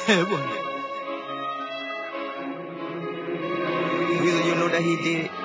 Eh, bwana. Weasel, you know that he did it.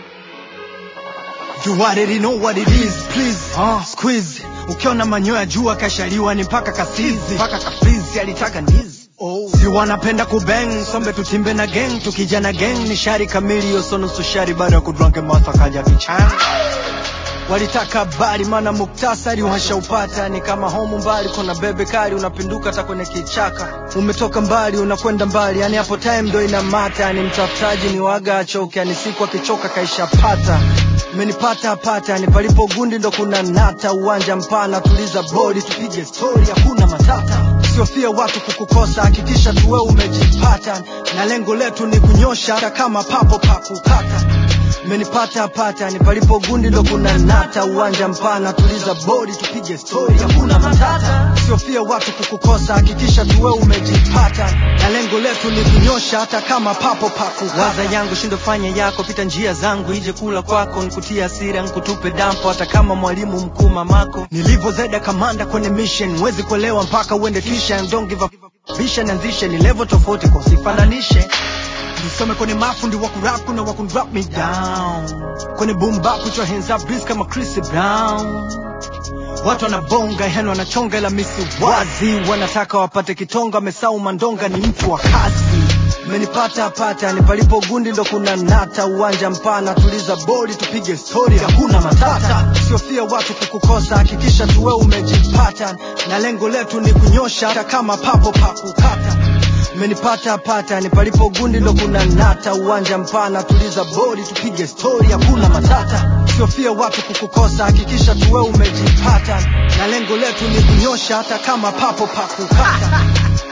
You already know what it is, please. Uh, squeeze. Ukiona manyoya jua kashaliwa ni mpaka kasizi. Mpaka kafizi alitaka ndizi. Oh. Si wanapenda kubang, sombe tutimbe na gang, tukija na gang ni shari kamili yoso nusu shari baada ya kudranke masa kaja kichana. Walitaka habari maana muktasari uhashaupata ni kama homu mbali kuna bebe kali unapinduka hata kwenye kichaka umetoka mbali unakwenda mbali yani hapo time ndo inamata yani mtafutaji ni waga achoke yani siku akichoka kaishapata umenipata pata ni palipo gundi ndo kuna nata uwanja mpana tuliza bodi tupige stori hakuna matata usiofia watu kukukosa hakikisha tuwe umejipata na lengo letu ni kunyosha hata kama papo pakukata umenipata pata ni palipo gundi ndo kuna nata uwanja mpana tuliza bodi tupige stori hakuna matata usiofia watu kukukosa hakikisha tuwe umejipata na lengo letu ni kunyosha hata kama papo pakukata waza yangu shindo fanya yako pita njia zangu ije kula kwako nikutia hasira nkutupe dampo hata kama mwalimu mkuu mamako nilivyo zeda kamanda kwenye mission huwezi kuelewa mpaka uende tuition don't give a bisha nianzishe ni level tofauti kwa usifananishe nisome kwenye mafundi wa kurap kuna wa kunrap me down kwenye boom bap put your hands up breeze kama Chris Brown watu wanabonga yani wanachonga ila misi wazi wanataka wapate kitonga amesau mandonga ni mtu wa kasi menipata pata ni palipo gundi ndo kuna nata uwanja mpana tuliza bodi tupige stori hakuna matata usiofia watu kukukosa hakikisha tuwe umejipata na lengo letu ni kunyosha hata kama papo pakukata umenipata pata ni palipo gundi ndo kuna nata uwanja mpana tuliza bodi tupige stori hakuna matata usiofia watu kukukosa hakikisha tuwe umejipata na lengo letu ni kunyosha hata kama papo pakukata